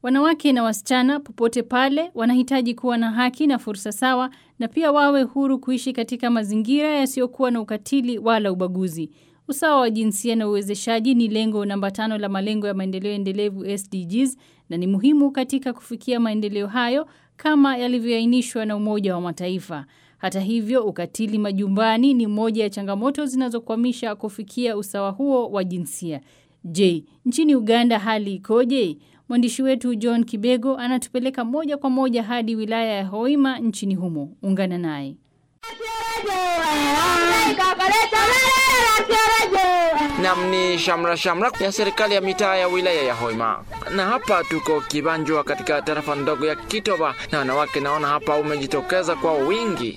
Wanawake na wasichana popote pale wanahitaji kuwa na haki na fursa sawa na pia wawe huru kuishi katika mazingira yasiyokuwa na ukatili wala ubaguzi. Usawa wa jinsia na uwezeshaji ni lengo namba tano la malengo ya maendeleo endelevu SDGs na ni muhimu katika kufikia maendeleo hayo kama yalivyoainishwa na Umoja wa Mataifa. Hata hivyo, ukatili majumbani ni moja ya changamoto zinazokwamisha kufikia usawa huo wa jinsia. Je, nchini Uganda hali ikoje? Mwandishi wetu John Kibego anatupeleka moja kwa moja hadi wilaya ya Hoima nchini humo. Ungana naye. Nam ni shamra shamra ya serikali ya mitaa ya wilaya ya Hoima, na hapa tuko Kibanjwa katika tarafa ndogo ya Kitoba, na wanawake naona hapa umejitokeza kwa wingi.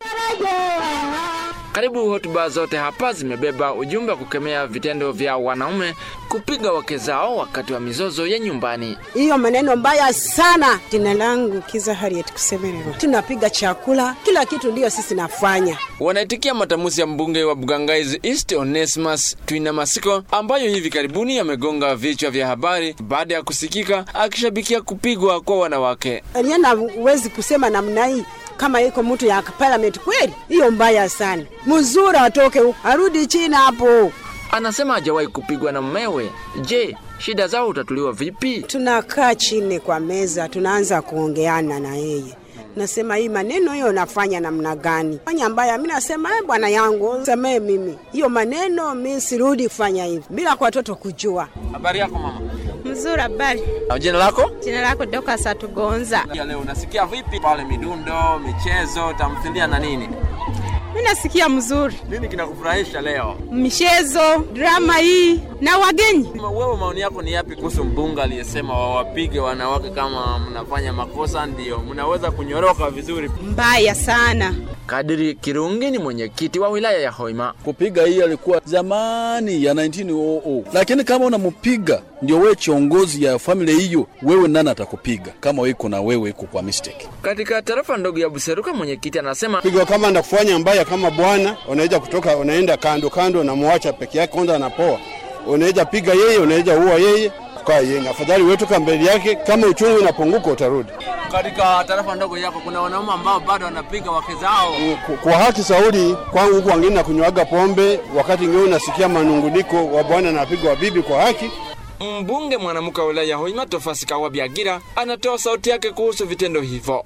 Karibu hotuba zote hapa zimebeba ujumbe wa kukemea vitendo vya wanaume kupiga wake zao wakati wa mizozo ya nyumbani. Hiyo maneno mbaya sana. Jina langu Kiza Harriet Kusemererwa. Tunapiga chakula, kila kitu ndiyo sisi nafanya. Wanaitikia matamuzi ya mbunge wa Bugangaizi East Onesimus Twina Masiko ambayo hivi karibuni yamegonga vichwa vya habari baada ya kusikika akishabikia kupigwa kwa wanawake. Aliena huwezi kusema namna hii kama iko mtu ya parliament kweli, hiyo mbaya sana. Mzuri atoke huko arudi China hapo. Anasema hajawahi kupigwa na mmewe. Je, shida zao utatuliwa vipi? Tunakaa chini kwa meza, tunaanza kuongeana na yeye nasema hii maneno hiyo nafanya namna gani? Fanya mbaya, mi nasema eh, bwana yangu samee mimi hiyo maneno, mi sirudi kufanya hivi bila kwa watoto kujua. Habari yako mama? Mzuri, habari. Na jina lako? Jina lako Doka Satugonza. Ya leo unasikia vipi pale midundo, michezo, tamthilia na nini? Mi nasikia mzuri, Nini kinakufurahisha leo? michezo, drama hii na wagenyi. Wewe maoni yako ni yapi kuhusu mbunge aliyesema wawapige wanawake kama mnafanya makosa ndio mnaweza kunyoroka vizuri? Mbaya sana. Kadiri Kirungi ni mwenyekiti wa wilaya ya Hoima. Kupiga hii alikuwa zamani ya 1900 lakini kama unampiga ndio wewe kiongozi ya familia hiyo, wewe nani atakupiga kama weko na wewe iko kwa mistake? Katika tarafa ndogo ya Buseruka, mwenyekiti anasema pigo kama na kufanya mbaya kama bwana, unaweza kutoka unaenda kando kando, unamwacha peke yake, kwanza anapoa, unaweza piga yeye, unaweza ua yeye kwa yeye. Afadhali wetu mbele yake, kama uchumi unapunguka utarudi. Katika tarafa ndogo yako kuna wanaume ambao bado wanapiga wake zao. Kwa haki saudi kwangu huku wengine na kunywaga pombe, wakati ingine unasikia manunguniko wa bwana anapiga wa bibi kwa haki. Mbunge mwanamke wa wilaya ya Hoima Tofasi Kawa Byagira anatoa sauti yake kuhusu vitendo hivyo.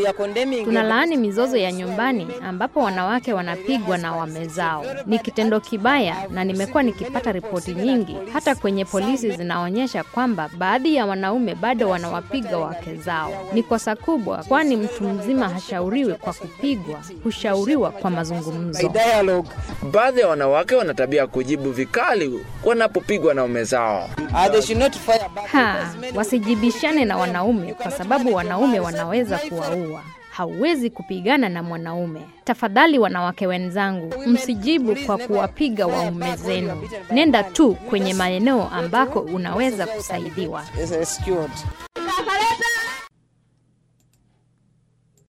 Tunalaani mizozo ya nyumbani ambapo wanawake wanapigwa na wame zao. Ni kitendo kibaya na nimekuwa nikipata ripoti nyingi hata kwenye polisi zinaonyesha kwamba baadhi ya wanaume bado wanawapiga wake zao. Ni kosa kubwa kwani mtu mzima hashauriwi kwa kupigwa, hushauriwa kwa mazungumzo. Baadhi ya wanawake wana tabia ya kujibu vikali wanapopigwa na waume zao. Ha, wasijibishane na wanaume kwa sababu wanaume wanaweza kuwaua. Hauwezi kupigana na mwanaume. Tafadhali wanawake wenzangu, msijibu kwa kuwapiga waume zenu. Nenda tu kwenye maeneo ambako unaweza kusaidiwa.